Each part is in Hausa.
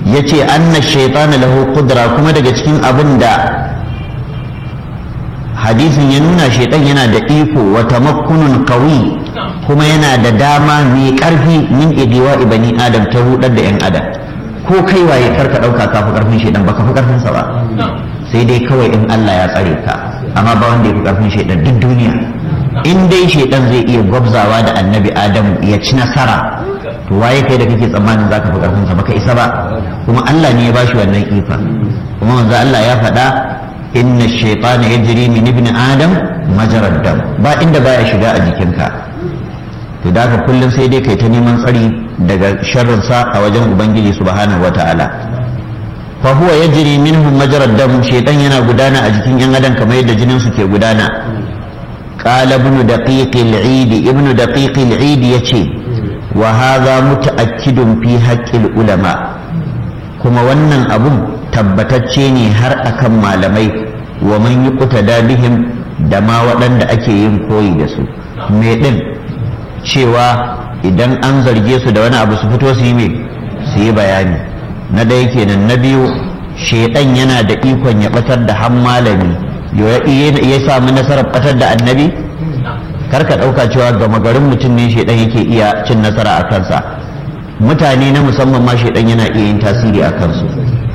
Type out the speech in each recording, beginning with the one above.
yace anna shaytana lahu qudra kuma daga cikin abin da hadisin ya nuna shaitan yana da iko wa tamakkunun qawi kuma yana da dama mai karfi min idiwa ibani adam ta hudar da yan adam ko kai waye karka dauka ka fi karfin shaitan baka fi karfin sa ba sai dai kawai in Allah ya tsare ka amma ba wanda ya fi karfin shaitan duk duniya in dai shaitan zai iya gwabzawa da annabi adam ya ci nasara to waye kai da kake tsammanin zaka fi karfin sa baka isa ba kuma Allah ne ya bashi wannan ifa kuma manzo Allah ya faɗa inna shaitana yajri min ibn adam majarad dam ba inda baya shiga a jikinka to da ka kullum sai dai kai ta neman tsari daga sharrin sa a wajen ubangiji subhanahu wataala fa huwa yajri minhum majarad dam shaitan yana gudana a jikin yan adam kamar yadda jinin su ke gudana qala ibn daqiq al-eid ibn daqiq al-eid yace wa hadha mutaakkidun fi haqqil ulama kuma wannan abun tabbatacce ne har akan malamai wa man yi bihim da ma waɗanda ake yin koyi da su me ɗin cewa idan an zarge su da wani abu su fito su yi me su yi bayani na ɗaya kenan na biyu shaidan yana da ikon ya ɓatar da han malami ya samu nasarar ɓatar da annabi karka ɗauka cewa gama garin mutum ne shaidan yake iya cin nasara a kansa mutane na musamman ma shaidan yana iya yin tasiri a kansu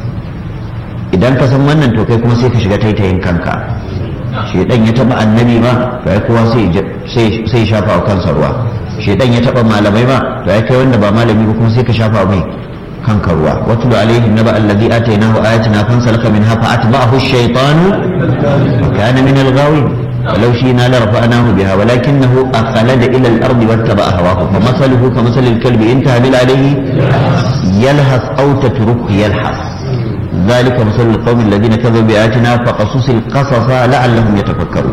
idan ka san wannan to kai kuma sai ka shiga taitayin kanka shedan ya taba annabi ba to ai kowa sai sai shafa wa kansa ruwa shedan ya taba malamai ba to ai kai wanda ba malami ba kuma sai ka shafa mai kanka ruwa watul alaihim naba alladhi atainahu ayatina fansalaka minha fa atba'ahu ash-shaytanu wa kana min al-ghawin ولو شئنا لرفعناه بها ولكنه أخلد إلى الأرض واتبع هواه فمثله كمثل الكلب إن تهمل عليه يلهث أو تتركه يلحث ذلك مثل القوم الذين كذبوا بآياتنا فقصص القصص لعلهم يتفكرون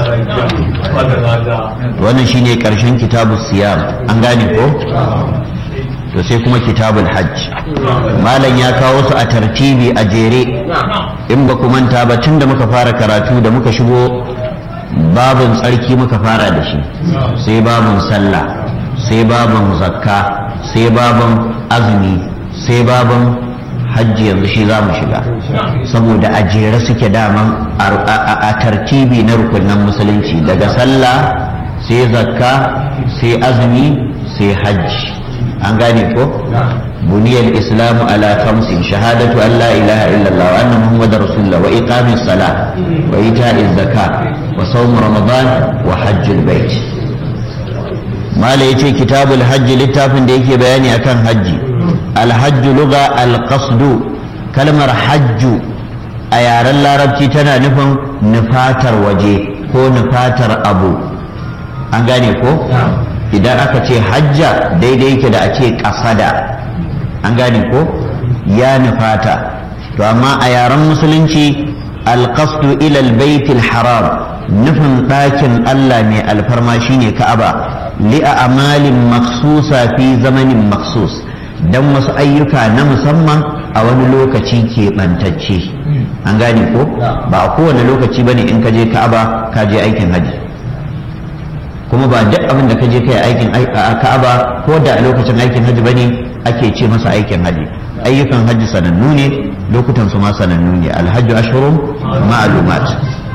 wannan shine karshen kitabu siyam an gane ko to sai kuma kitabul hajj malam ya kawo su a tartibi a jere in ba ku manta ba tun da muka fara karatu da muka shigo babin tsarki muka fara da shi sai babin sallah sai babin zakka sai babin azumi sai babin hajji yanzu shi za mu shiga saboda a jere suke daman a tartibi na rukunan musulunci daga sallah sai zakka sai azumi sai hajji an gane ko buniyar islamu ala khamsin shahadatu an la ilaha illallah wa anna muhammadar rasulullah wa iqamis salah wa ita'iz zakat wa sawm ramadan wa hajjul bait mala yace kitabul hajji littafin da yake bayani akan hajji alhajju luga alqasdu kalmar hajju a yaren larabci tana nufin nufatar waje ko nufatar abu an gane ko idan aka ce hajja daidai yake da a ce kasada an gane ko ya nufata to amma a yaren musulunci alqasdu ila albaytil haram nufin ɗakin Allah mai alfarma shine ka'aba li'a amalin maksusa fi zamanin maksus don wasu ayyuka na musamman a wani lokaci keɓantacce an gane ko ba a kowane lokaci bane in ka je ka'aba ka je aikin haji kuma ba duk abin da ka je kai aikin ka'aba ko da a lokacin aikin haji bane ake ce masa aikin haji ayyukan haji sanannu ne lokutan su ma sanannu ne alhajju ashhurun ma'lumat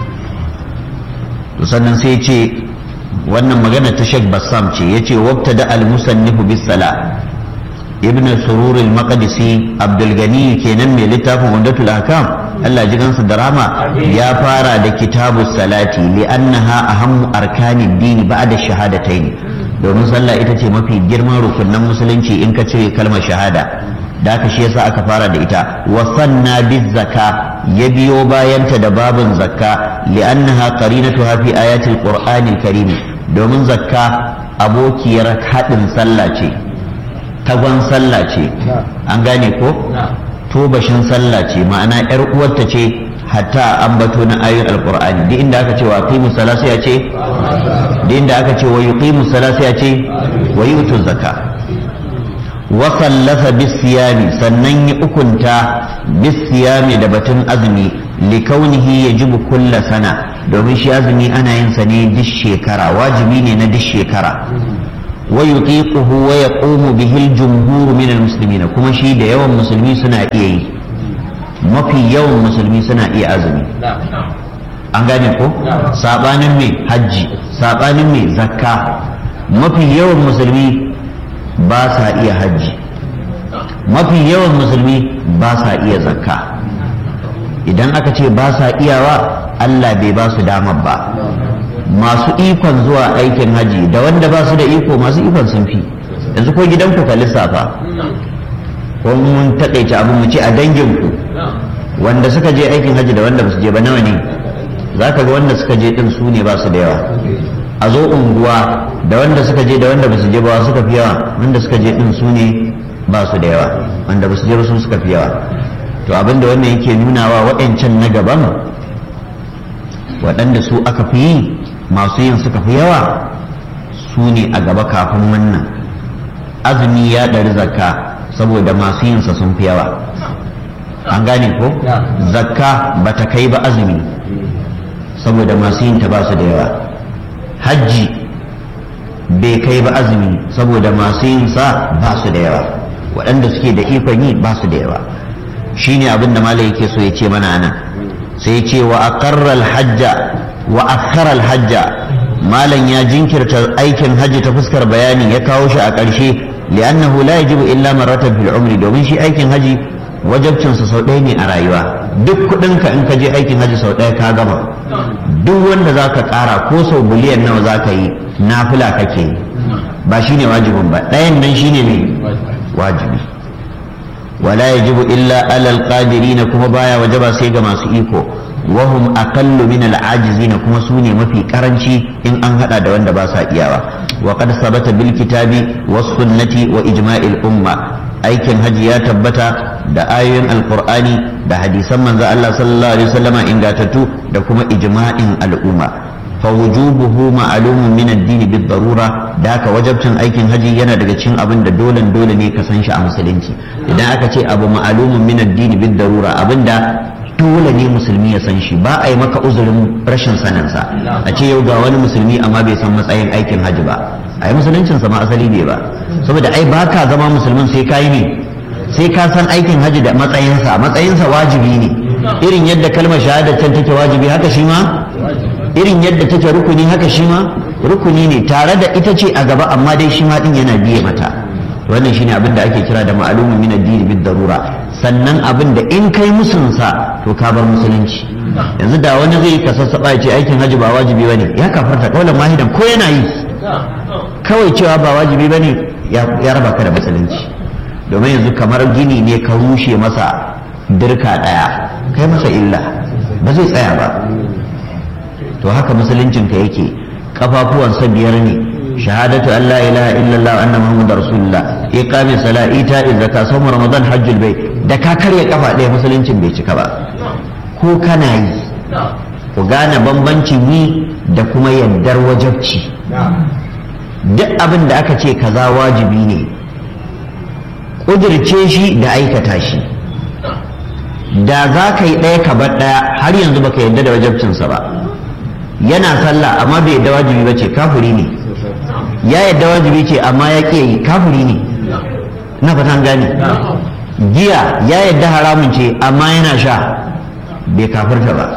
to sannan sai ce wannan magana ta Sheikh Bassam ce yace wabtada al-musannifu bis sala ibn surur al-maqdisi abdul gani kenan mai littafin wandatul ahkam Allah ji gansu da rama ya fara da kitabu salati li annaha ahammu arkanid dini ba'da shahadatayn domin sallah ita ce mafi girman rukunan musulunci in ka cire kalmar shahada da aka shi yasa aka fara da ita wa sanna biz zaka ya biyo bayanta da babin zakka li annaha qarinatuha fi ayatil qur'anil karim domin zakka abokiyar haɗin sallah ce tagon sallah ce an gane ko tobashin sallah ce ma'ana yar uwarta ce hatta an bato na ayoyin alqur'ani duk inda aka ce wa qimu salasa ya ce duk inda aka ce wa yuqimu salasa ya ce wa yutu zakka wa sallafa bisiyami sannan ya ukunta bisiyami da batun azumi likaunihi yajibu kulla sana domin shi azumi ana yin sa ne duk shekara wajibi ne na duk shekara wa yutiquhu wa yaqumu bihi al-jumhur min al-muslimin kuma shi da yawan musulmi suna iya yi mafi yawan musulmi suna iya azumi an gane ko sabanin mai hajji sabanin mai zakka mafi yawan musulmi ba sa iya hajji mafi yawan musulmi ba sa iya zakka idan aka ce ba sa iyawa Allah bai ba su damar ba masu ikon zuwa aikin haji da wanda ba su da iko masu ikon sun fi yanzu ko gidanku ka lissafa ko mun taƙaice abin mu ce a danginku wanda suka je aikin haji da wanda ba su je ba nawa ne za ka ga wanda suka je din su ne ba su da yawa a zo unguwa da wanda suka je da wanda ba su je ba suka fi yawa wanda suka je din su ne ba su da yawa wanda ba su je ba su suka fi yawa to abinda wannan yake nunawa waɗancan na gaban waɗanda su aka fi yi masu yin suka fi yawa su ne a gaba kafin wannan azumi ya ɗari zakka saboda masu yinsa sun fi yawa an gane ko zakka ba ta kai ba azumi saboda masu yinta ba su da yawa hajji bai kai ba azumi saboda masu yinsa ba su da yawa waɗanda suke da ikon yi ba su da yawa shine abin da malai yake so ya ce mana nan sai ce wa aqarra hajja wa akhara hajja malam ya jinkirta aikin hajji ta fuskar bayani ya kawo shi a ƙarshe li'annahu la yajibu illa marratan fil umri domin shi aikin haji wajabcin sa sau ɗaya ne a rayuwa duk kuɗin ka in ka je aikin haji sau ɗaya ka gama duk wanda zaka ƙara ko sau biliyan nawa zaka yi nafila kake yi ba shine wajibin ba ɗayan nan shine ne wajibi wala yajibu illa alal qadirin kuma baya wajaba sai ga masu iko wahum aqallu min al-ajizina kuma su ne mafi karanci in an hada da wanda ba sa iyawa wa qad sabata bil kitabi was sunnati wa ijma'il umma aikin haji ya tabbata da ayoyin alqur'ani da hadisan manzo Allah sallallahu alaihi wasallama ingatattu da kuma ijma'in al'umma فوجوبه معلوم من الدين بالضرورة ذاك وجبتن aikin haji yana daga cikin abin da dole dole ne ka san shi a musulunci idan aka ce abu ma'lumun min ad-din bid-darura abinda dole ne musulmi ya san shi ba a yi maka uzurin rashin saninsa a ce yau ga wani musulmi amma bai san matsayin aikin haji ba a yi musuluncinsa ma asali bai ba saboda ai ba ka zama musulmin sai ka yi ne sai ka san aikin haji da matsayinsa matsayinsa wajibi ne irin yadda kalmar shahada can take wajibi haka shi ma irin yadda take rukuni haka shi ma rukuni ne tare da ita ce a gaba amma dai shi ma din yana biye mata wannan shine abin da ake kira da ma'lumun min ad-din bid darura sannan abin da in kai musunsa to ka bar musulunci yanzu da wani zai ka sassaba ya ce aikin haji ba wajibi bane ya kafarta kaulan mahidan ko yana yi kawai cewa ba wajibi bane ya raba ka da musulunci domin yanzu kamar gini ne ka rushe masa dirka daya kai masa illa ba zai tsaya ba to haka musuluncinka yake kafafuwansa biyar ne shahadatu an la ilaha illallah anna muhammadar rasulullah iqami sala ita zakka sawm ramadan hajjul bai da ka karya kafa ɗaya musuluncin bai cika ba ko kana yi ku gane bambancin yi da kuma yardar wajabci duk abin da aka ce kaza wajibi ne ƙudirce shi da aikata shi da za ka yi ɗaya ka bar ɗaya har yanzu baka yarda da wajabcinsa ba yana sallah amma bai yadda wajibi ba ce kafuri ne ya yadda wajibi ce amma ya ƙi yi kafuri ne na fatan gane giya ya yadda haramun ce amma yana sha bai kafirta ba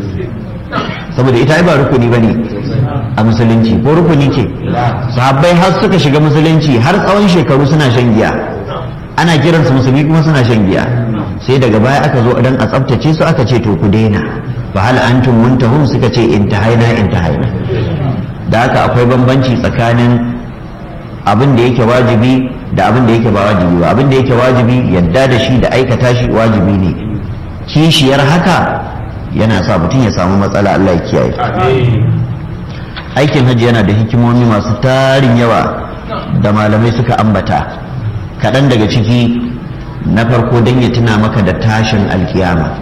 saboda ita ba rukuni ba ne a musulunci ko rukuni ce sahabbai har suka shiga musulunci har tsawon shekaru suna shan giya ana kiransu musulmi kuma suna shan giya sai daga baya aka zo dan a tsaftace su aka ce to ku daina fa hal antum muntahun suka ce intahaina intahaina da haka akwai bambanci tsakanin abin da yake wajibi da abin da yake ba wajibi ba abin da yake wajibi yadda da shi da aikata shi wajibi ne kishiyar haka yana sa mutum ya samu matsala Allah ya kiyaye aikin hajji yana da hikimomi masu tarin yawa da malamai suka ambata kaɗan daga ciki na farko don ya tuna maka da tashin alkiyama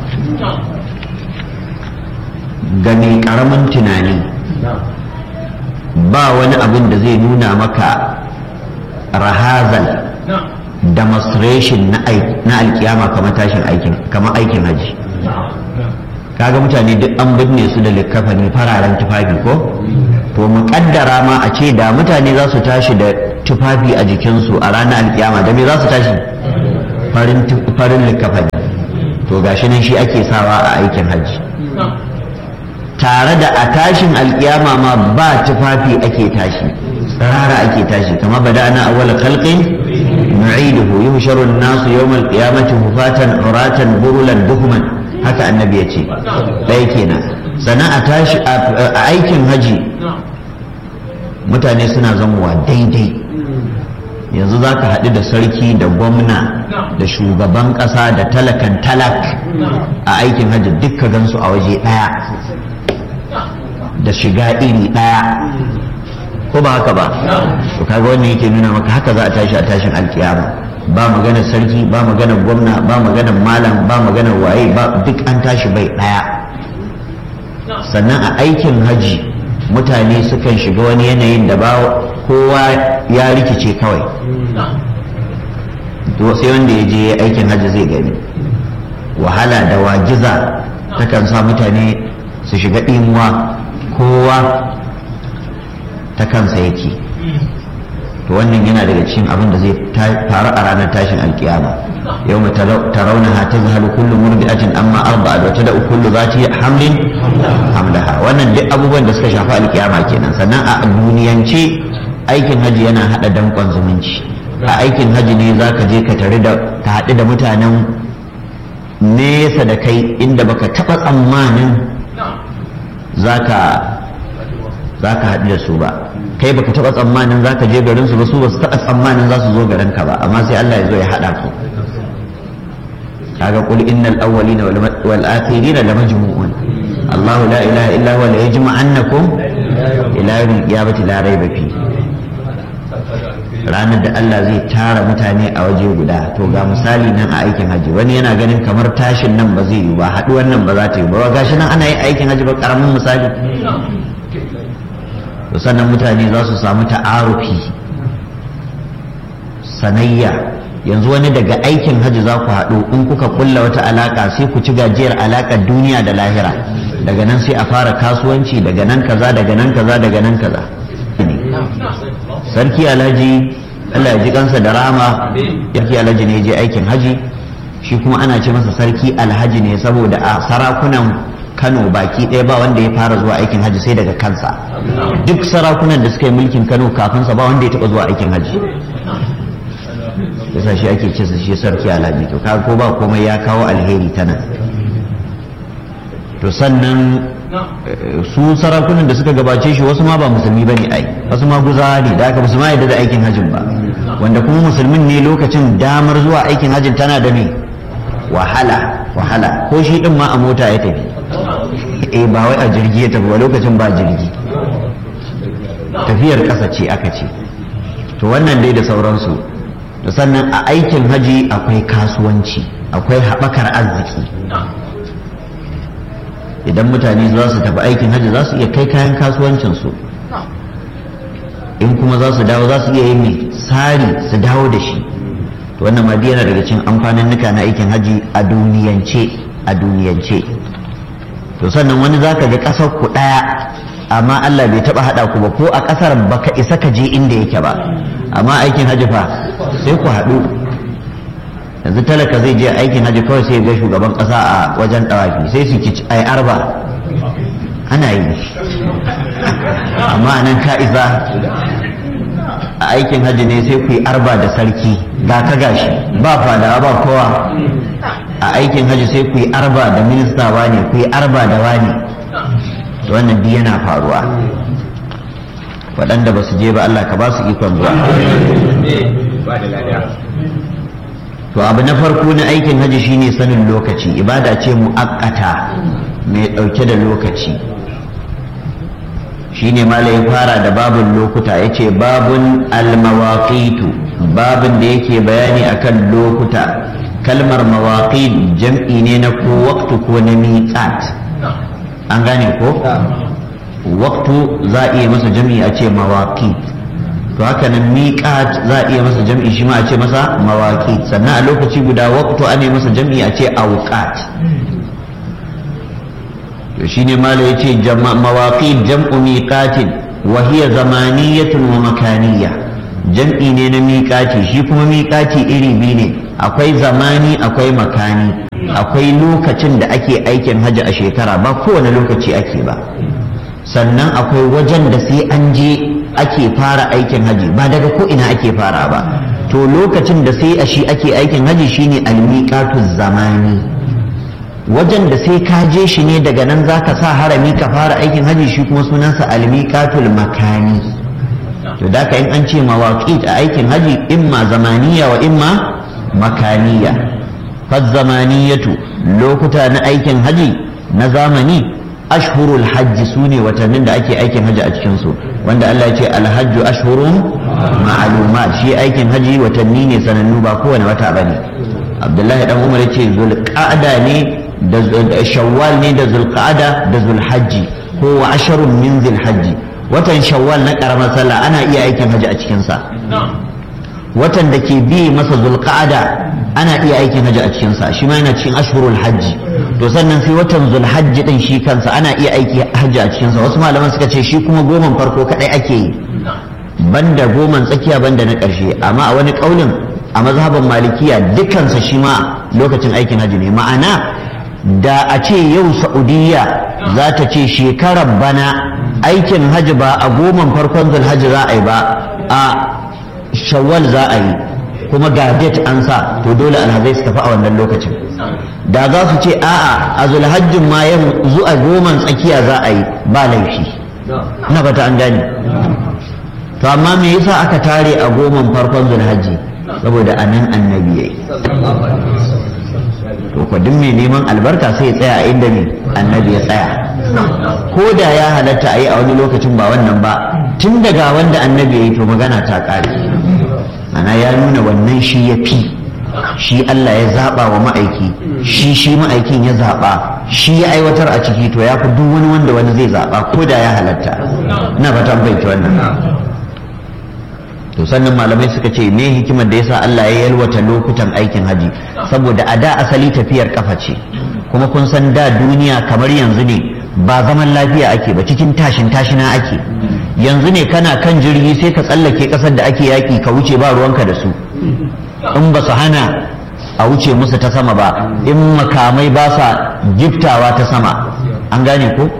ga mai karamin tunani ba wani abin da zai nuna maka rahazal demonstration na alkiyama kamar tashin aikin kamar aikin haji kaga mutane duk an binne su da likkafani fararen tufafi ko to mu kaddara ma a ce da mutane za su tashi da tufafi a jikinsu a ranar alkiyama da me za su tashi farin likafani to gashi nan shi ake sawa a aikin hajji tare da a tashin alkiyama ma ba tufafi ake tashi tsirara ake tashi kama bada ana awwal khalqin nu'iduhu yuhsharu an-nasu yawm al-qiyamati hufatan uratan burulan buhman haka annabi ya ce ɗaya kenan sannan a tashi a aikin haji mutane suna zamowa daidai yanzu za ka haɗu da sarki da gwamna da shugaban ƙasa da talakan talak a aikin hajji dukka gansu a waje ɗaya da shiga iri ɗaya ko ba haka ba to kaga wannan yake nuna maka haka za a tashi a tashin alkiyama ba maganar sarki ba maganar gwamna ba maganar malam ba maganar waye ba duk an tashi bai ɗaya sannan a aikin haji mutane sukan shiga wani yanayin da ba kowa ya rikice kawai sai wanda ya je aikin hajji zai gani wahala da wajiza takan sa mutane su shiga ɗimuwa kowa ta kansa yake to wannan yana daga cikin abin da zai faru a ranar tashin alkiyama yau tarawunaha ta zahalu kullu murbi'atin amma arba'at wa tada'u kullu zati hamlin hamlaha wannan duk abubuwan da suka shafi alkiyama kenan sannan a duniyance aikin haji yana hada dankon zumunci a aikin haji ne zaka je ka tare da ka haɗu da mutanen nesa da kai inda baka taɓa tsammanin zaka zaka haɗu da su ba kai baka taɓa tsammanin zaka je garin su ba su ba su taɓa tsammanin za su zo garin ka ba amma sai Allah ya zo ya haɗa ku kaga qul innal awwalina wal akhirina lamajmu'un Allahu la ilaha illa huwa la yajma'annakum ila yawmil qiyamati la rayba fi ranar da Allah zai tara mutane a waje guda to ga misali nan a aikin haji wani yana ganin kamar tashin nan ba zai yi ba haɗuwar nan ba za ta yi ba gashi nan ana yin aikin haji ba karamin misali to sannan mutane za su samu ta'arufi sanayya yanzu wani daga aikin hajji za ku haɗu in kuka kulla wata alaƙa sai ku ci gajiyar alaƙar duniya da lahira daga nan sai a fara kasuwanci daga nan kaza daga nan kaza daga nan kaza sarki alhaji Allah ya ji kansa da rama sarki alhaji ne je aikin haji shi kuma ana ce masa sarki alhaji ne saboda a sarakunan Kano baki ɗaya ba wanda ya fara zuwa aikin hajji sai daga kansa duk sarakunan da suka yi mulkin Kano kafinsa ba wanda ya taɓa zuwa aikin hajji yasa shi ake ce shi sarki alhaji to ka ko ba komai ya kawo alheri ta nan to sannan su sarakunan da suka gabace shi wasu ma ba musulmi bane ai wasu ma guza ne da aka musulma yadda da aikin hajjin ba wanda kuma musulmin ne lokacin damar zuwa aikin hajjin tana da me wahala wahala ko shi din ma a mota ya tafi eh ba wai a jirgi ya tafi ba lokacin ba jirgi tafiyar ƙasa ce aka ce to wannan dai da sauransu da sannan a aikin haji akwai kasuwanci akwai haɓakar arziki idan mutane za su tafi aikin haji za su iya kai kayan kasuwancinsu in kuma za su dawo za su iya yin mai sari su dawo da shi to wannan ma yana daga cikin amfanin nuka na aikin haji a duniyance a duniyance to sannan wani za ka ga ƙasar ku ɗaya amma Allah bai taɓa haɗa ku ba ko a ƙasar baka isa ka je inda yake ba amma aikin haji fa sai ku haɗu yanzu talaka zai je aikin haji kawai sai ga shugaban ƙasa a wajen ɗawafi sai su ki ai arba ana yi amma nan ka isa a aikin haji ne sai ku yi arba da sarki ga ka gashi ba fadawa ba kowa a aikin haji sai ku yi arba da minista wani ku yi arba da wani wannan duk yana faruwa waɗanda ba su je ba Allah ka ba su ikon zuwa to abu na farko na aikin haji shine sanin lokaci ibada ce mu'akkata mai ɗauke da lokaci shine mala ya fara da babun lokuta ya ce babun almawaqitu babun da yake bayani akan lokuta kalmar mawaqit jam'i ne na ko waqtu ko na miqat an gane ko waqtu za a iya masa jam'i a ce mawaqit to haka nan miqat za a iya masa jam'i shi ma a ce masa mawaqit sannan a lokaci guda waqtu ana masa jam'i a ce awqat to shine mala yace mawaqit jam'u miqatin wa hiya zamaniyatun wa makaniyya jam'i ne na miƙati shi kuma miƙati iri biyu ne akwai zamani akwai makani akwai lokacin da ake aikin hajji a shekara ba kowane lokaci ake ba sannan akwai wajen da sai an je ake fara aikin hajji ba daga ko ina ake fara ba to lokacin da sai a shi ake aikin hajji shine almiqatu zamani wajen da sai ka je shi ne daga nan zaka sa harami ka fara aikin hajji shi kuma sunansa almiqatul makani to da ka in an ce mawaqit a aikin hajji imma zamaniya wa imma makaniya fa zamaniyatu lokuta na aikin hajji na zamani ashhurul hajji su ne watannin da ake aikin hajji a cikinsu wanda Allah ya ce alhajju ashhurun ma'lumat shi aikin hajji watanni ne sanannu ba kowane wata bane Abdullahi dan Umar yace zulqa'ada ne da shawwal ne da zulqa'ada da zulhajji ko wa asharun min zulhajji watan shawwal na karamar sallah ana iya aikin hajji a cikin sa watan da ke bi masa zulqa'ada ana iya aikin hajji a cikin sa shi ma yana cikin ashhurul hajji to sannan sai watan zulhajji din shi kansa ana iya aiki hajji a cikinsa wasu malaman suka ce shi kuma goman farko kadai ake yi banda goman tsakiya banda na ƙarshe amma a wani ƙaunin a mazhaban malikiya dukansa shi ma lokacin aikin hajji ne ma'ana da a ce yau saudiya za ta ce shekarar bana aikin hajji ba a goman farkon zulhajji za a yi ba a shawwal za a yi kuma ga date an sa to dole alhazai su tafi a wannan lokacin da za su ce a'a a zulhajjin ma yanzu a goman tsakiya za a yi ba laifi na fata an gane to amma me yasa aka tare a goman farkon zulhajji saboda a nan annabi yayi to ko duk mai neman albarka sai ya tsaya a inda ne annabi ya tsaya ko da ya halatta a yi a wani lokacin ba wannan ba tun daga wanda annabi ya yi to magana ta ƙare ana ya nuna wannan shi ya fi shi Allah ya zaɓa wa ma'aiki shi shi ma'aikin ya zaɓa shi ya aiwatar a ciki to ya fi duk wani wanda wani zai zaɓa ko da ya halatta ina fatan bai wannan to sannan malamai suka ce me hikimar da yasa Allah ya yalwata lokutan aikin haji saboda a da asali tafiyar kafa ce kuma kun san da duniya kamar yanzu ne ba zaman lafiya ake ba cikin tashin tashina ake yanzu ne kana kan jirgi sai ka tsallake kasar da ake yaki ka wuce ba ruwanka da su in ba su hana a wuce musu ta sama ba in makamai ba sa giftawa ta sama an gane ko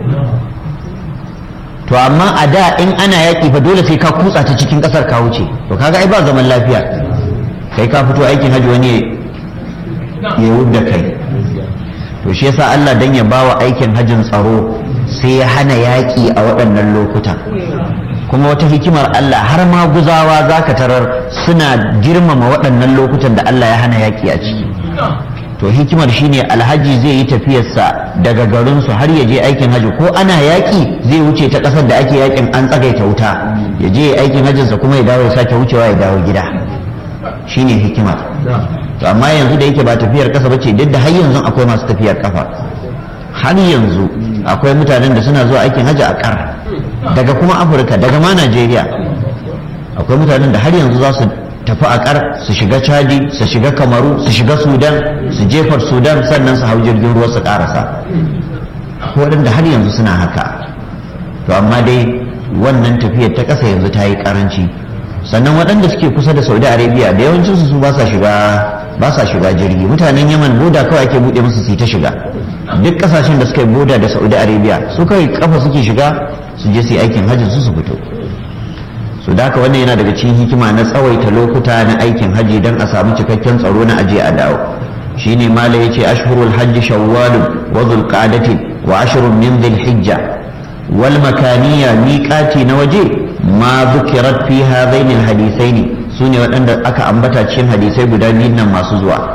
to amma a da in ana yaƙi fa dole sai ka kutsa ta cikin ƙasar ka wuce to kaga ai ba zaman lafiya kai ka fito aikin hajji wani ya da kai to shi yasa Allah dan ya bawa aikin hajjin tsaro sai ya hana yaƙi a waɗannan lokutan kuma wata hikimar Allah har ma guzawa zaka tarar suna girmama waɗannan lokutan da Allah ya hana yaƙi a ciki to hikimar shine alhaji zai yi tafiyarsa daga garinsu har ya je aikin haji ko ana yaƙi zai wuce ta ƙasar da ake yaƙin an tsagaita wuta ya je aikin hajjinsa kuma ya dawo ya sake wucewa ya dawo gida shine hikimar to amma yanzu da yake ba tafiyar ƙasa ba ce duk da har yanzu akwai masu tafiyar ƙafa har yanzu akwai mutanen da suna zuwa aikin haji a ƙar daga kuma afirka daga ma najeriya akwai mutanen da har yanzu za su tafi a kar su shiga chadi su shiga kamaru su shiga sudan su jefar sudan sannan su hau jirgin ruwa su karasa waɗanda har yanzu suna haka to amma dai wannan tafiyar ta ƙasa yanzu ta yi ƙaranci sannan waɗanda suke kusa da saudi arabia da yawancinsu su ba sa shiga ba sa shiga jirgi mutanen yaman boda kawai ake buɗe musu su ta shiga duk ƙasashen da suka yi boda da saudi arabia su kawai kafa suke shiga su je su yi aikin hajji su su fito su da haka wannan yana daga cikin hikima na tsawaita lokuta na aikin haji don a samu cikakken tsaro na aje a dawo shine mala yace ashhurul hajj shawwal wa dhulqa'dati wa ashrun min dhilhijja wal makaniya miqati na waje ma dhukirat fi hadaini alhadithain sune waɗanda aka ambata cikin hadisai guda biyun nan masu zuwa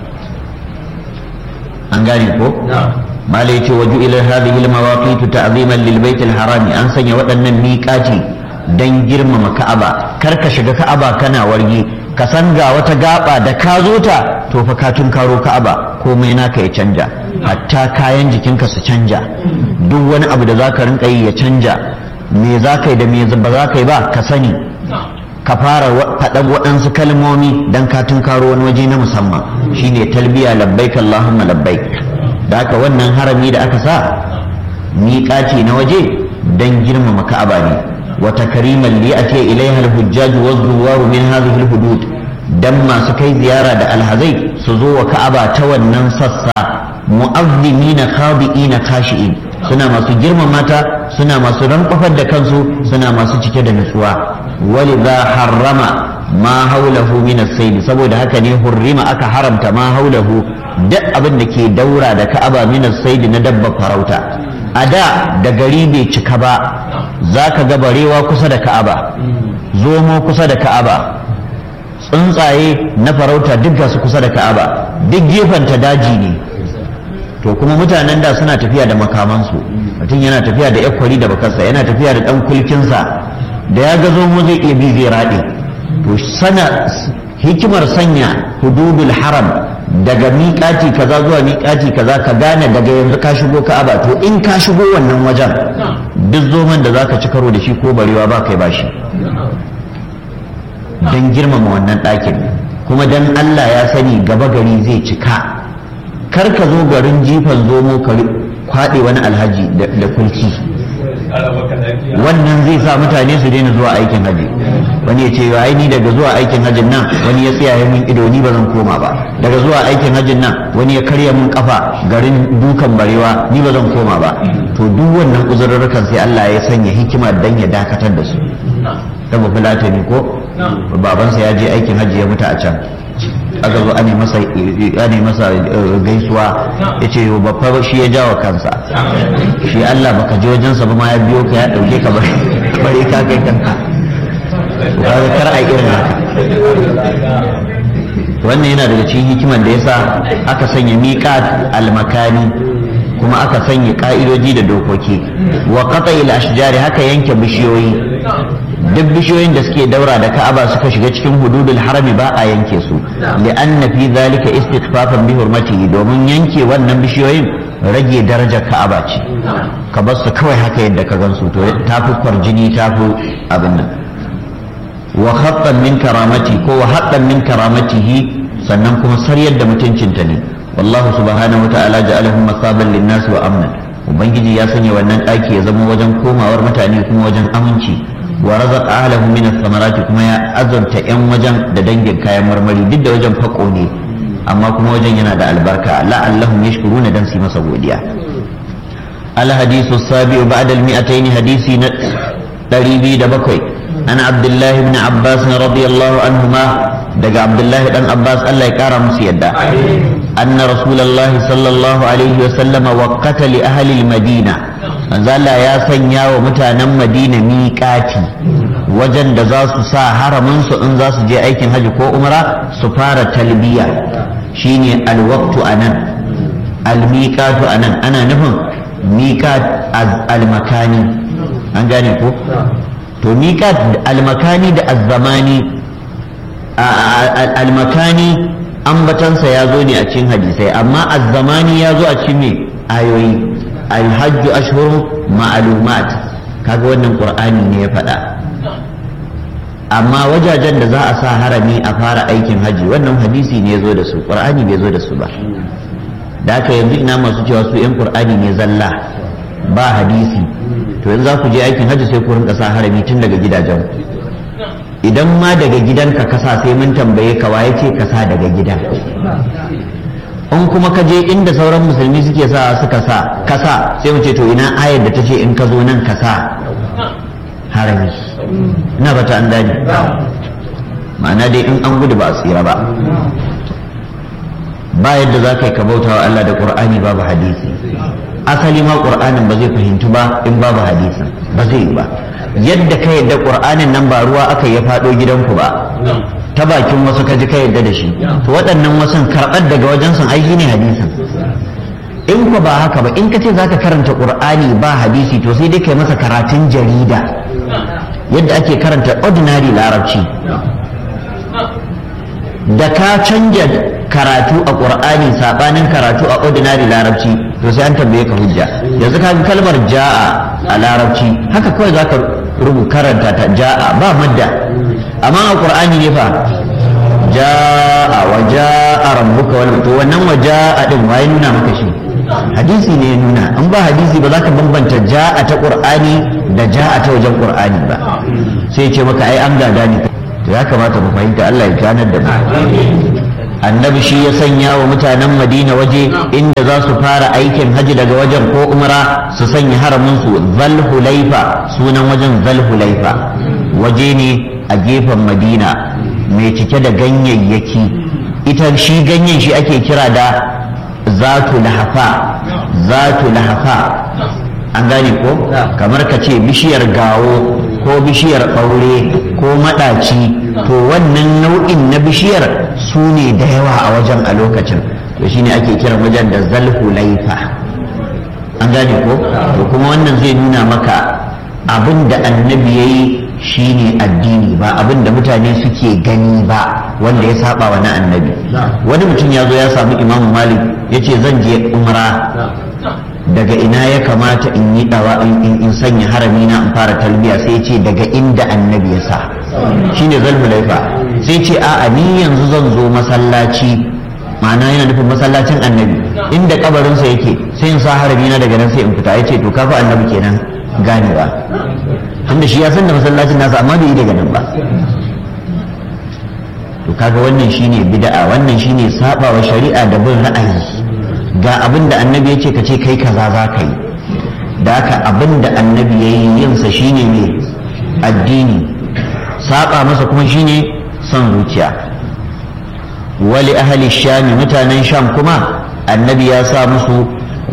an gane ko mala yace waju ila hadhihi almawaqit ta'ziman lil bait alharami an sanya waɗannan miqati don girmama ka'aba kar ka shiga ka'aba kana wargi ka san ga wata gaba da ka zo ta to fa ka karo ka'aba komai naka ya canja hatta kayan jikinka su canja duk wani abu da zaka rinka yi ya canja me za ka yi da me ba za ka yi ba ka sani ka fara faɗan waɗansu kalmomi don ka karo wani waje na musamman shine talbiya labbaik allahumma labbaik da haka wannan harami da aka sa miƙaci na waje don girmama ka'aba ne wa takriman li ati ilaiha al-hujjaj wa zuwar min hadhihi al-hudud dan masu kai ziyara da alhazai su zo wa ka'aba ta wannan sassa mu'azzimina khadi'ina khashi'in suna masu girmama ta suna masu rankwafar da kansu suna masu cike da nutsuwa walidha harrama ma haulahu min as-sayd saboda haka ne hurrima aka haramta ma haulahu duk abin da ke daura da ka'aba min as-sayd na dabba farauta a da da gari bai cika ba zaka ga barewa kusa da ka'aba zomo kusa da ka'aba tsuntsaye na farauta duk su kusa da ka'aba duk gefenta daji ne to kuma mutanen da suna tafiya da makamansu mutum yana tafiya da yakwari da bakarsa yana tafiya da dan kulkinsa da ya ga zomo zai iya bi zai raɗe to sana hikimar sanya hududul haram daga miƙati kaza zuwa miƙati kaza ka gane daga yanzu ka shigo ka'aba to in ka shigo wannan wajen duk zoman da zaka ci karo da shi ko barewa ba kai bashi don girmama wannan ɗakin kuma don Allah ya sani gaba gari zai cika kar ka zo garin jifan zomo ka kwaɗe wani alhaji da kulki wannan zai sa mutane su daina zuwa aikin haji wani ya ce ai ni daga zuwa aikin hajin nan wani ya tsaya min ido ni ba zan koma ba daga zuwa aikin hajin nan wani ya karya min kafa garin dukan barewa ni ba zan koma ba to duk wannan uzurrukan sai Allah ya sanya hikima dan ya dakatar da su saboda fulatani ko babansa ya je aikin hajji ya mutu a can aka zo ane masa ane masa gaisuwa ya ce babba shi ya jawo kansa shi Allah baka je wajensa ba ma ya biyo ka ya dauke ka bare ka kai kanka kaga kar a irin haka wannan yana daga cikin hikimar da yasa aka sanya miqat al-makani kuma aka sanya ka'idoji da dokoki wa qata'il ashjari haka yanke bishiyoyi duk bishiyoyin da suke daura da ka'aba suka shiga cikin hududul harami ba a yanke su li'anna fi zalika istighfafan bi hurmatihi domin yanke wannan bishiyoyin rage darajar ka'aba ce ka bar su kawai haka yadda ka gansu to tafi kwarjini tafi abin nan wa khattan min karamati ko wa haddan min karamatihi sannan kuma saryar da mutuncinta ne wallahu subhanahu wa ta'ala ja'alahu masaban lin-nas wa amnan ubangiji ya sanya wannan daki ya zama wajen komawar mutane kuma wajen aminci wa razaq ahlahu min ath-thamarati kuma ya azurta yan wajen da dangin kayan marmari duk da wajen fako ne amma kuma wajen yana da albarka la'allahum yashkuruna dan su masa godiya al hadithu sabi ba'da al mi'atayn hadisi na 207 an abdullahi ibn abbas radiyallahu anhuma daga abdullahi dan abbas Allah ya kara musu yadda anna rasulullahi sallallahu alaihi wa sallama waqata li ahli al-madina manzala ya sanya wa mutanen madina miƙati wajen da za su sa haraminsu in za su je aikin hajji ko umra su fara talbiya shine alwaktu anan almiqatu anan ana nufin miqat almakani an gane ko to miqat almakani da azzamani almakani ambatansa ya zo ne a cikin hadisai amma azzamani ya zo a cikin me ayoyi alhajju ashhurun ma'lumat kaga wannan qur'ani ne ya faɗa amma wajajen da za a sa harami a fara aikin haji wannan hadisi ne ya zo da su qur'ani bai zo da su ba da haka yanzu ina masu cewa su yan qur'ani ne zalla ba hadisi to yanzu za ku je aikin haji sai ku rinka sa harami tun daga gidajen idan ma daga gidanka kasa sai mun tambaye ka waye ce kasa daga gida in kuma ka je inda sauran musulmi suke sa suka sa kasa sai mu ce to ina ayar da ta ce in ka zo nan kasa harami ina bata an dani ma'ana dai in an gudu ba a tsira ba ba yadda za ka yi ka bauta wa Allah da Qur'ani babu hadisi asali ma Qur'anin ba zai fahimtu ba in babu hadisin ba zai yi ba yadda ka yadda Qur'anin nan ba ruwa aka ya faɗo gidanku ba ta bakin wasu ka ji ka yadda da shi to waɗannan wasan karɓar daga wajen sun aiki ne hadisin in ku ba haka ba in ka ce za ka karanta ƙur'ani ba hadisi to sai dai kai masa karatun jarida yadda ake karanta ordinary larabci da ka canja karatu a ƙur'ani saɓanin karatu a ordinary larabci to sai an tambaye ka hujja yanzu ka kalmar ja'a a larabci haka kawai za ka rubu karanta ta ja'a ba madda amma a ƙur'ani ne fa ja'a wa ja'a rabbuka wal to wannan wa ja'a din waye nuna maka shi hadisi ne ya nuna in ba hadisi ba za ka bambanta ja'a ta qur'ani da ja'a ta wajen qur'ani ba sai ce maka ai an gada ne to ya kamata mu fahimta Allah ya ganar da mu annabi shi ya sanya wa mutanen madina waje inda za su fara aikin haji daga wajen ko umra su sanya haramin su zalhulaifa sunan wajen zalhulaifa waje ne a gefen madina mai cike da ganyayyaki ita shi ganyen shi ake kira da zatu lahafa zatu lahafa an gane ko kamar ka ce bishiyar gawo ko bishiyar ɓaure ko maɗaci to wannan nau'in na bishiyar su ne da yawa a wajen a lokacin to shine ake kiran wajen da zalhulaifa an gane ko to kuma wannan zai nuna maka abin da annabi ya yi shine addini ba abin da mutane suke gani ba wanda ya saba wa na annabi wani mutum ya zo ya samu imamu malik ya ce zan je umra daga ina ya kamata in yi dawa in sanya harami na in fara talbiya sai ce daga inda annabi ya sa shine zalhulaifa sai ce a'a ni yanzu zan zo masallaci ma'ana yana nufin masallacin annabi inda kabarinsa yake sai in sa harami na daga nan sai in fita ya ce to kafa annabi kenan ganewa tunda shi ya san da masallacin nasa amma bai yi daga nan ba to kaga wannan shine bid'a wannan shine sabawa shari'a da bin ra'ayi ga abin da annabi ya ce ka ce kai kaza za ka yi da haka abin da annabi ya yi yinsa shine ne addini saba masa kuma shine son zuciya wali ahli shami mutanen sham kuma annabi ya sa musu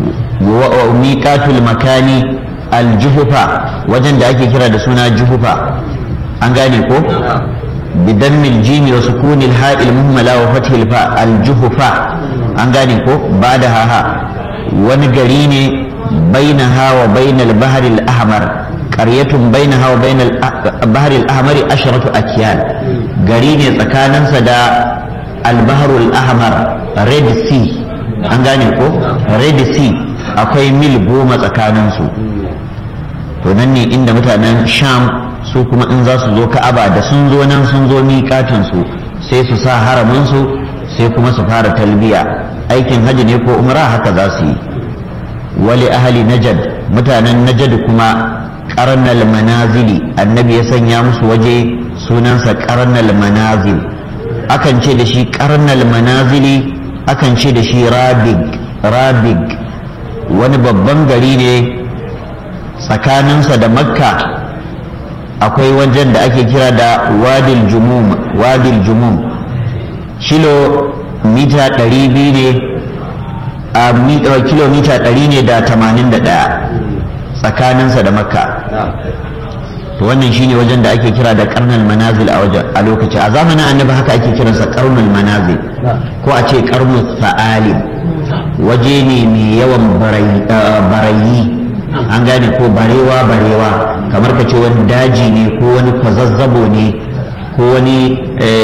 miqatul makani aljuhufa wajen da ake kira da suna juhufa an gane ko بدم الجيم وسكون الهاء المهملة وفتح الفاء الجهفة an gane ko ba da haha wani gari ne bainaha wa bainal bahar al-ahmar qaryatun bainaha wa bainal bahar al-ahmar asharatu akyan gari ne tsakaninsa da al-bahr al-ahmar red sea an gane ko red sea akwai mil goma tsakaninsu to nan ne inda mutanen sham su kuma in za su zo ka'aba da sun zo nan sun zo miƙatinsu sai su sa haraminsu sai kuma su fara talbiya aikin hajji ne ko umra haka za su yi wali ahali najad mutanen najad kuma karnal manazili annabi ya sanya musu waje sunansa karnal manazil akan ce da shi karnal manazili akan ce da shi rabig rabig wani babban gari ne tsakaninsa da makka akwai wajen da ake kira da wadil jumum wadil jumum kilo mita ɗari biyu ne a kilomita ɗari ne da tamanin da ɗaya tsakaninsa da makka to wannan shine wajen da ake kira da karnal manazil a wajen a lokaci a zamanin annabi haka ake kiransa karnul manazil ko a ce karnul sa'alim waje ne mai yawan barayi an gane ko barewa barewa kamar ka ce wani daji ne ko wani kwazazzabo ne ko wani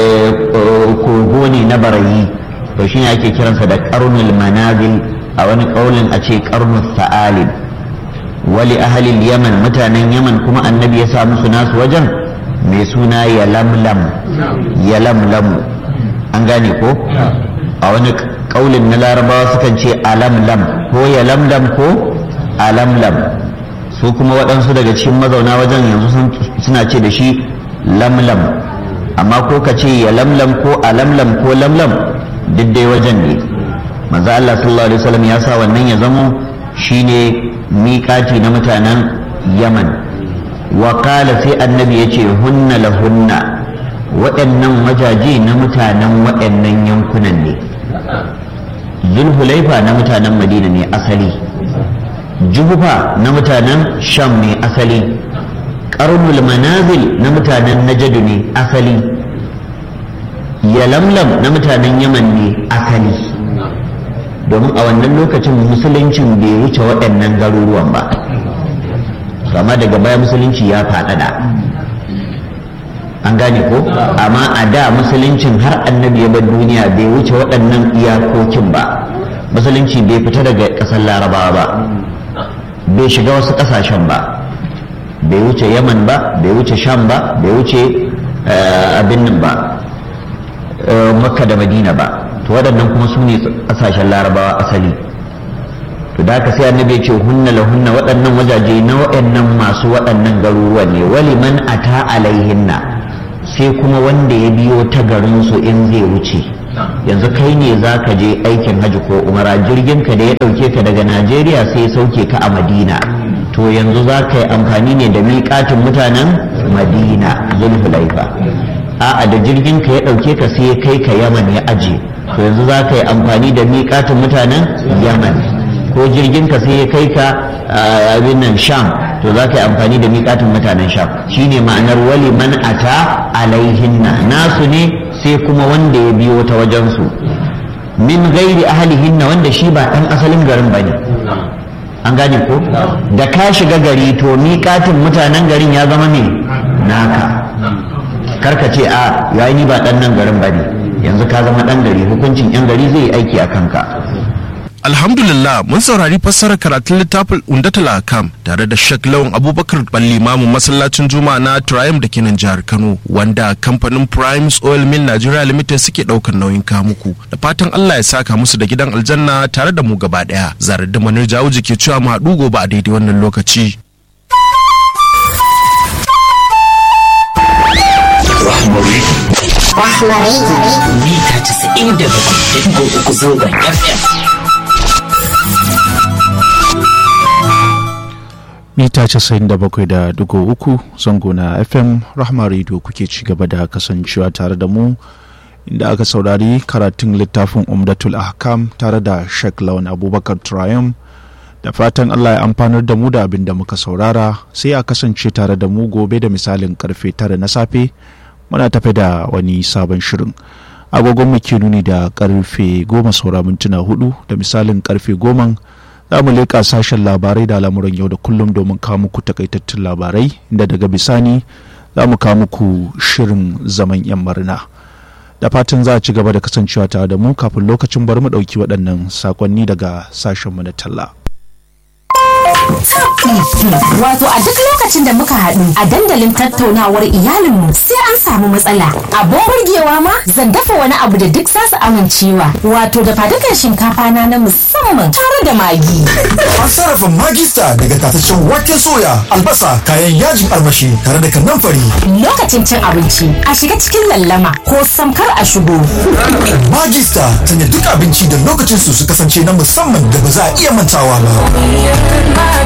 kogo ne na barayi to shi ake kiransa da karnul manazil a wani kaulin a ce karnul sa'alin wali ahalil yaman mutanen yaman kuma annabi ya sa musu nasu wajen mai suna ya lamlam ya lamlamu an gane ko a wani kaulin na larabawa sukan ce alamlam ko ya lamlam ko alamlam su kuma waɗansu daga cikin mazauna wajen yanzu suna ce da shi lamlam amma ko ka ce ya lamlam ko alamlam ko lamlam duk dai wajen ne manzo Allah sallallahu alaihi wasallam ya sa wannan ya zamo shine miƙati na mutanen Yaman wa qala sai annabi yace hunna lahunna waɗannan wajaje na mutanen waɗannan yankunan ne zulhulaifa na mutanen madina ne asali juhufa na mutanen sham ne asali ƙarnul manazil na mutanen najadu ne asali yalamlam na mutanen yaman ne asali domin a wannan lokacin musuluncin bai wuce waɗannan garuruwan ba amma daga baya musulunci ya faɗaɗa an gane ko amma a da musuluncin har annabi ya bar duniya bai wuce waɗannan iyakokin ba musulunci bai fita daga ƙasar larabawa ba bai shiga wasu ƙasashen ba bai wuce yaman ba bai wuce sham ba bai wuce abin nan ba makka da madina ba to waɗannan kuma su ne ƙasashen larabawa asali to da haka sai annabi ya ce hunna la hunna waɗannan wajaje na waɗannan masu waɗannan garuruwa ne wali man ata alaihinna sai kuma wanda ya biyo ta garin su in zai wuce yanzu kai ne za ka je aikin hajji ko umara jirgin ka da ya ɗauke ka daga najeriya sai ya sauke ka a madina to yanzu za ka yi amfani ne da miƙatin mutanen madina zulhulaifa a'a da jirgin ka ya ɗauke ka sai ya kai ka yaman ya aje to yanzu za ka yi amfani da miƙatin mutanen yaman ko jirgin ka sai ya kai ka abin nan sham to za ka yi amfani da miƙatin mutanen sham shine ma'anar wali man ata alaihinna nasu ne sai kuma wanda ya biyo ta wajensu min gairi ahalihinna wanda shi ba ɗan asalin garin ba ne an gane ko da ka shiga gari to miƙatin mutanen garin ya zama me naka karka ce a yayi ni ba ɗan nan garin ba ne yanzu ka zama ɗan gari hukuncin 'yan gari zai yi aiki a kanka Alhamdulillah mun saurari fassarar karatun littafin Undatul Akam tare da Sheikh Lawan Abubakar Ballimamu masallacin Juma'a na Triumph da ke nan jihar Kano wanda kamfanin Primes Oil Mill Nigeria Limited suke daukar nauyin kamuku da fatan Allah ya saka musu da gidan aljanna tare da mu gaba daya zarar da manar jawuji ke cewa mu haɗu gobe a daidai wannan lokaci. mita 97.3 zangon FM. mita 97.3 zango na fm rahma radio kuke ci gaba da kasancewa tare da mu inda aka saurari karatun littafin umdatul ahkam tare da sheikh lawan abubakar triumph da fatan allah ya amfanar da mu da abin da muka saurara sai a kasance tare da mu gobe da misalin karfe tara na safe muna tafe da wani sabon shirin agogon mu ke nuni da karfe goma saura mintuna hudu da misalin karfe goma za mu leƙa sashen labarai da al'amuran yau da kullum domin kawo muku takaitattun labarai inda daga bisani za mu kawo muku shirin zaman yan marina da fatan za a ci gaba da kasancewa tare da mu kafin lokacin bari mu ɗauki waɗannan sakonni daga sashenmu na talla. Wato a duk lokacin da muka haɗu a dandalin tattaunawar iyalinmu sai an samu matsala. Abin burgewa ma zan dafa wani abu da duk za su amincewa. Wato da fadukan shinkafa na na musamman tare da magi. An sarrafa magista daga tataccen waken soya, albasa, kayan yajin armashi tare da kanamfari. Lokacin cin abinci a shiga cikin lallama ko samkar a shigo. Magista sanya duk abinci da lokacin su su kasance na musamman da ba za a iya mantawa ba.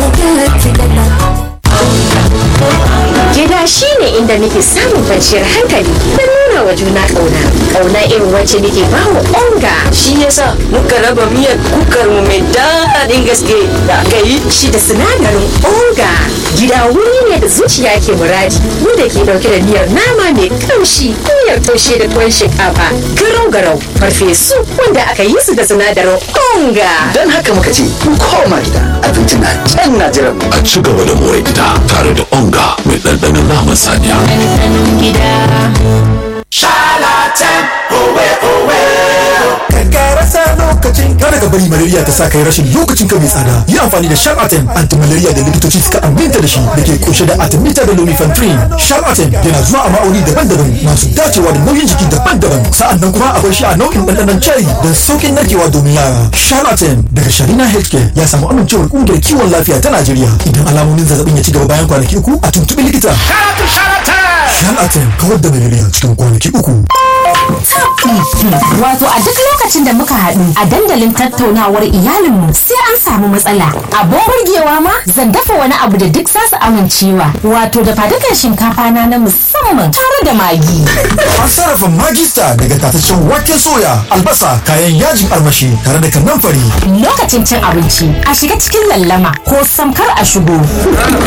Gida shi ne inda nake samun kwanciyar hankali da nuna wa juna ƙauna. Ƙauna irin wacce nake ba wa onga. Shi yasa muka raba miyar kukar mu mai daɗin gaske da aka yi. Shi da sinadarin onga. Gida wuri ne da zuciya ke muradi. Mu da ke ɗauke da miyar nama mai ƙamshi, miyar taushe da tuwon shinkafa, garau-garau, farfesu wanda aka yi su da sinadarin onga. Don haka muka ce, mu koma gida, abinci na can na jiran mu. a ci gaba da more gida tare da onga mai ɗanɗanon naman saniya. Kankara sa lokacin kada ka bari malaria ta sa kai rashin lokacin ka mai tsada. Yi amfani da Sharlatin anti-malaria da likitoci suka aminta da shi da ke kunshe da artemether da lumefantrine. Sharlatin yana zuwa a ma'auni daban-daban masu dacewa da nauyin jiki daban-daban. Sa'annan kuma akwai shi a nau'in ɗanɗanon cherry don sauƙin narkewa domin yara. Sharlatin daga Sharina Healthcare ya samu amincewar ƙungiyar kiwon lafiya ta Najeriya. Idan alamomin zazzabin ya ci gaba bayan kwanaki uku a tuntuɓi likita. Sharlatin kawar da malaria cikin kwanaki uku. Wato a duk lokacin da muka haɗu a dandalin tattaunawar iyalinmu sai an samu matsala. Abin burgewa ma zan dafa wani abu da duk za su amincewa. Wato da fadukan shinkafa na na musamman tare da magi. An sarrafa magista daga tataccen waken soya, albasa, kayan yajin armashi tare da kanamfari. Lokacin cin abinci a shiga cikin lallama ko samkar a shigo.